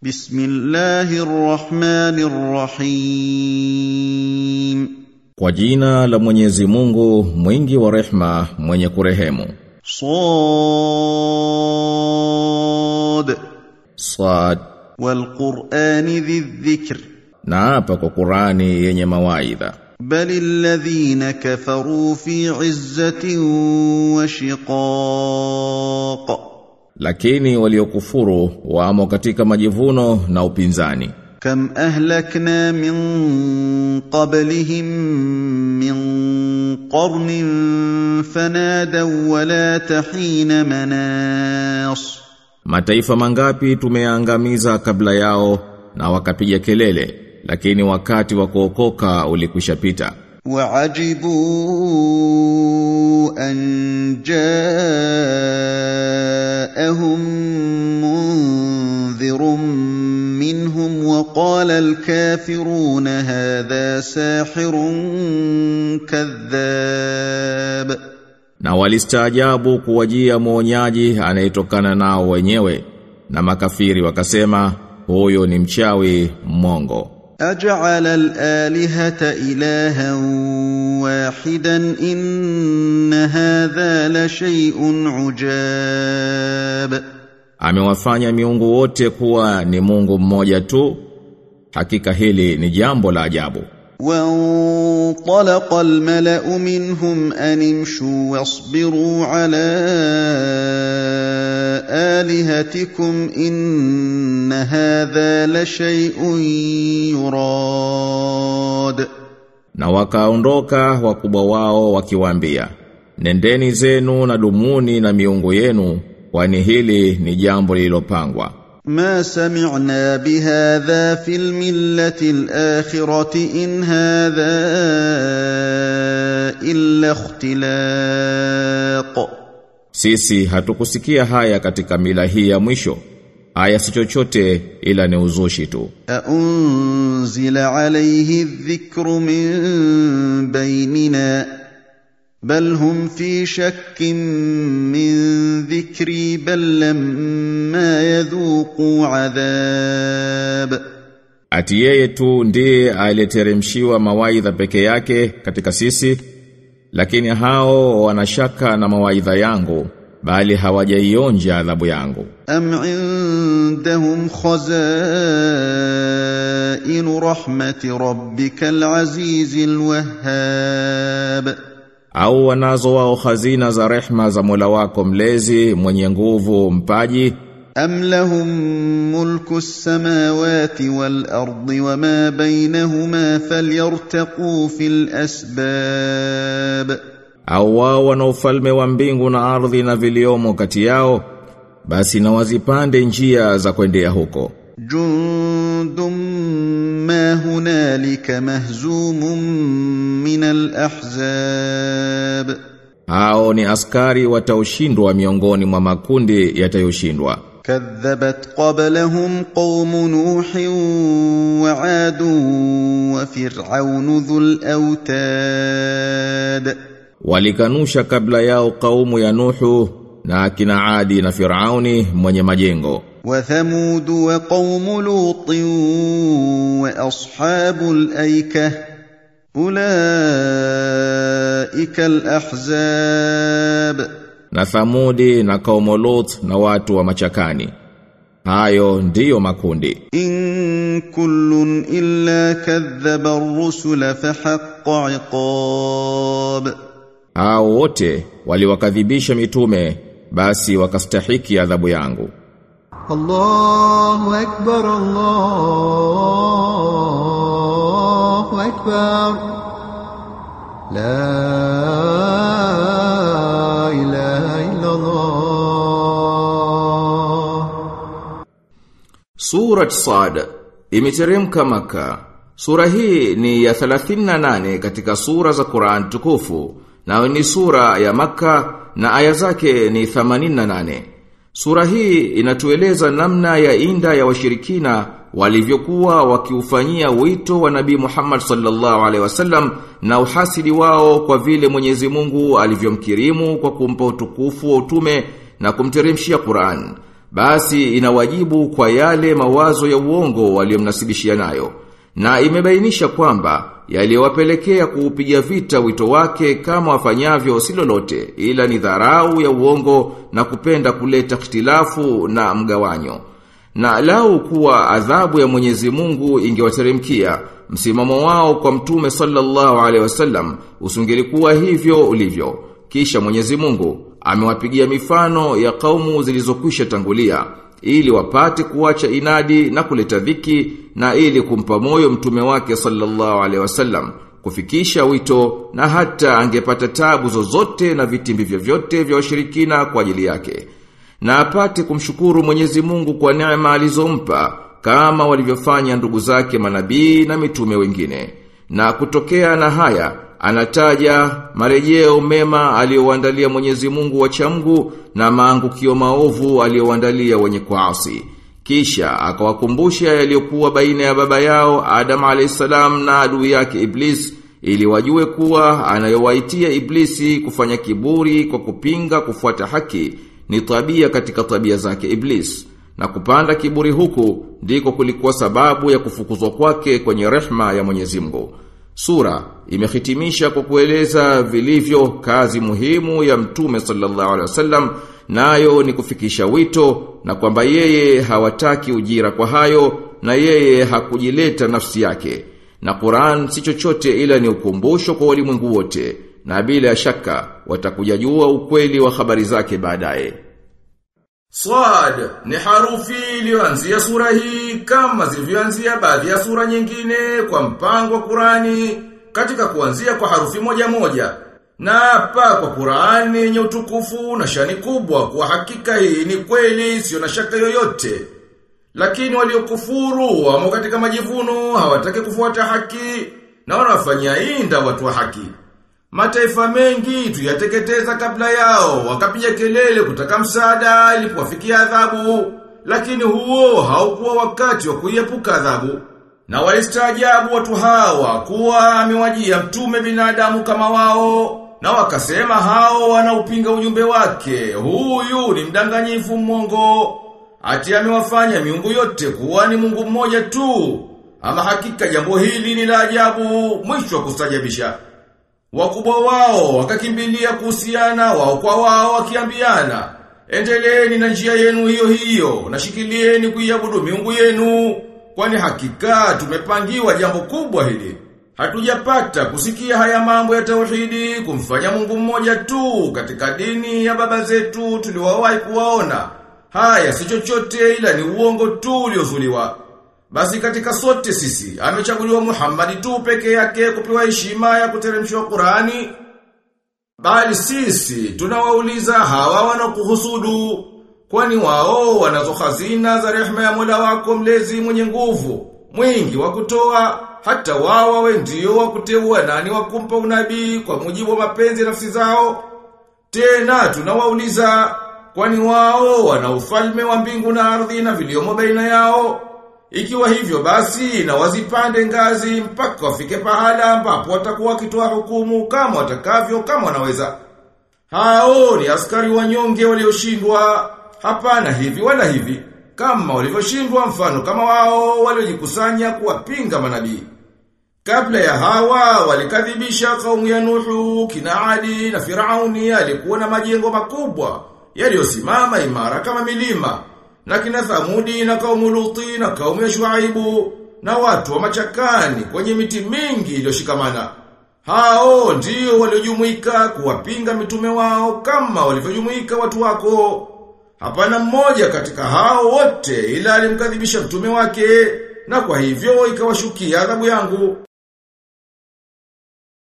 بسم الله الرحمن الرحيم Kwa jina la Mwenyezi Mungu mwingi wa rehma mwenye kurehemu صاد Sad والقرآن ذي الذكر na hapa kwa Qurani yenye mawaidha بل الذين كفروا في عزة وشقاق lakini waliokufuru wamo katika majivuno na upinzani كم أهلكنا من قبلهم من قرن فنادوا ولا تحين مناص Mataifa mangapi tumeangamiza kabla yao na wakapiga kelele lakini wakati wa kuokoka ulikwishapita وعجبوا أن جاءهم منذر منهم وقال الكافرون هذا ساحر كذاب na walistaajabu kuwajia mwonyaji anayetokana nao wenyewe na makafiri wakasema huyo ni mchawi mmongo أجعل الآلهة إلها واحدا إن هذا لشيء عجاب amewafanya miungu wote kuwa ni Mungu mmoja tu hakika hili ni jambo la ajabu وانطلق الملأ منهم أن امشوا واصبروا على آلهتكم إن هذا لشيء يراد na wakaondoka wakubwa wao wakiwaambia nendeni zenu na dumuni na miungu yenu kwani hili ni jambo lililopangwa ما سمعنا بهذا في الملة الآخرة إن هذا إلا اختلاق Sisi hatukusikia haya katika mila hii ya mwisho. Haya si chochote ila ni uzushi tu. أأنزل عليه الذكر من بيننا بل هم في شك من ذكري بل لما يذوقوا عذاب Ati yeye tu ndiye aliyeteremshiwa mawaidha peke yake katika sisi, lakini hao wanashaka na mawaidha yangu, bali hawajaionja adhabu yangu. أم عندهم خزائن رحمة ربك العزيز الوهاب Au wanazo wao hazina za rehma za Mola wako mlezi mwenye nguvu mpaji أم لهم ملك السماوات والأرض وما بينهما فليرتقوا في الأسباب au wao wana ufalme wa mbingu na ardhi na viliomo kati yao basi na wazipande njia za kwendea huko جند ما هنالك مهزوم من الأحزاب hao ni askari wataoshindwa miongoni mwa makundi yatayoshindwa كذبت قبلهم قوم نوح وعاد وفرعون ذو الأوتاد walikanusha kabla yao kaumu ya Nuhu na akina Adi na Firauni mwenye majengo وثمود وقوم لوط وأصحاب الأيكة أولئك الأحزاب na Thamudi na kaumu Lut na watu wa machakani hayo ndiyo makundi إن كل إلا كذب الرسل فحق عقاب hao wote waliwakadhibisha mitume basi wakastahiki adhabu yangu الله أكبر الله أكبر لا إله إلا الله Surat Sad imeteremka Maka. Sura hii ni ya 38 katika sura za Qur'an tukufu na ni sura ya Maka na aya zake ni 88. Sura hii inatueleza namna ya inda ya washirikina walivyokuwa wakiufanyia wito wa Nabii Muhammad sallallahu alaihi wasallam na uhasidi wao kwa vile Mwenyezi Mungu alivyomkirimu kwa kumpa utukufu wa utume na kumteremshia Qur'an. basi inawajibu kwa yale mawazo ya uongo waliomnasibishia nayo na imebainisha kwamba yaliyowapelekea kuupiga vita wito wake kama wafanyavyo si lolote ila ni dharau ya uongo na kupenda kuleta ikhtilafu na mgawanyo na lau kuwa adhabu ya Mwenyezi Mungu ingewateremkia msimamo wao kwa mtume sallallahu alaihi wasallam usingelikuwa hivyo ulivyo kisha Mwenyezi Mungu amewapigia mifano ya kaumu zilizokwisha tangulia ili wapate kuacha inadi na kuleta dhiki na ili kumpa moyo mtume wake sallallahu alaihi wasallam kufikisha wito na hata angepata tabu zozote na vitimbi vyovyote vya washirikina kwa ajili yake na apate kumshukuru Mwenyezi Mungu kwa neema alizompa kama walivyofanya ndugu zake manabii na mitume wengine na kutokea na haya anataja marejeo mema aliyowaandalia Mwenyezi Mungu wachamgu na maangukio maovu aliyowaandalia wenye kuasi. Kisha akawakumbusha yaliyokuwa baina ya baba yao Adam alayhisalam na adui yake Iblis ili wajue kuwa anayowaitia Iblisi kufanya kiburi kwa kupinga kufuata haki ni tabia katika tabia zake Iblis. Na kupanda kiburi huku ndiko kulikuwa sababu ya kufukuzwa kwake kwenye rehma ya Mwenyezi Mungu. Sura imehitimisha kwa kueleza vilivyo kazi muhimu ya Mtume sallallahu alaihi wasallam nayo ni kufikisha wito na kwamba yeye hawataki ujira kwa hayo na yeye hakujileta nafsi yake. Na Qur'an si chochote ila ni ukumbusho kwa walimwengu wote na bila shaka watakuja jua ukweli wa habari zake baadaye. Swad ni harufi iliyoanzia sura hii kama zilivyoanzia baadhi ya sura nyingine kwa mpango wa Qurani katika kuanzia kwa harufi moja moja. Na hapa kwa Qurani yenye utukufu na shani kubwa kwa hakika hii ni kweli sio na shaka yoyote. Lakini waliokufuru wamo katika majivuno hawataki kufuata haki na wanafanyia inda watu wa haki. Mataifa mengi tuyateketeza kabla yao, wakapiga kelele kutaka msaada ilipowafikia adhabu, lakini huo haukuwa wakati wa kuiepuka adhabu. Na walistaajabu watu hawa kuwa amewajia mtume binadamu kama wao, na wakasema hao wanaupinga ujumbe wake, huyu ni mdanganyifu mmongo, ati amewafanya miungu yote kuwa ni Mungu mmoja tu. Ama hakika jambo hili ni la ajabu, mwisho wa kustajabisha. Wakubwa wao wakakimbilia kuhusiana wao kwa wao wakiambiana, endeleeni na njia yenu hiyo hiyo, na shikilieni kuiabudu miungu yenu, kwani hakika tumepangiwa jambo kubwa hili. Hatujapata kusikia haya mambo ya tauhidi kumfanya Mungu mmoja tu katika dini ya baba zetu tuliwawahi kuwaona. Haya si chochote ila ni uongo tu uliozuliwa. Basi katika sote sisi, amechaguliwa Muhammad tu peke yake kupewa heshima ya kuteremshwa Qurani. Bali sisi, tunawauliza hawa wanakuhusudu, kwani wao wanazo hazina za rehema ya Mola wako mlezi mwenye nguvu, mwingi wa kutoa, hata wao wawe ndio wa kuteua nani wa kumpa unabii kwa mujibu wa mapenzi ya nafsi zao. Tena tunawauliza, kwani wao wana ufalme wa mbingu na ardhi na viliomo baina yao. Ikiwa hivyo basi na wazipande ngazi mpaka wafike pahala ambapo watakuwa wakitoa hukumu kama watakavyo kama wanaweza. Hao ni askari wanyonge walioshindwa hapana hivi wala hivi kama walivyoshindwa mfano kama wao waliojikusanya kuwapinga manabii. Kabla ya hawa walikadhibisha kaumu ya Nuhu, kina Adi na Firauni alikuwa na majengo makubwa yaliyosimama imara kama milima na kina Thamudi na kaumu Luti na kaumu ya Shuaibu na watu wa machakani kwenye miti mingi iliyoshikamana. Hao ndio waliojumuika kuwapinga mitume wao kama walivyojumuika watu wako. Hapana mmoja katika hao wote ila alimkadhibisha mtume wake na kwa hivyo ikawashukia adhabu yangu.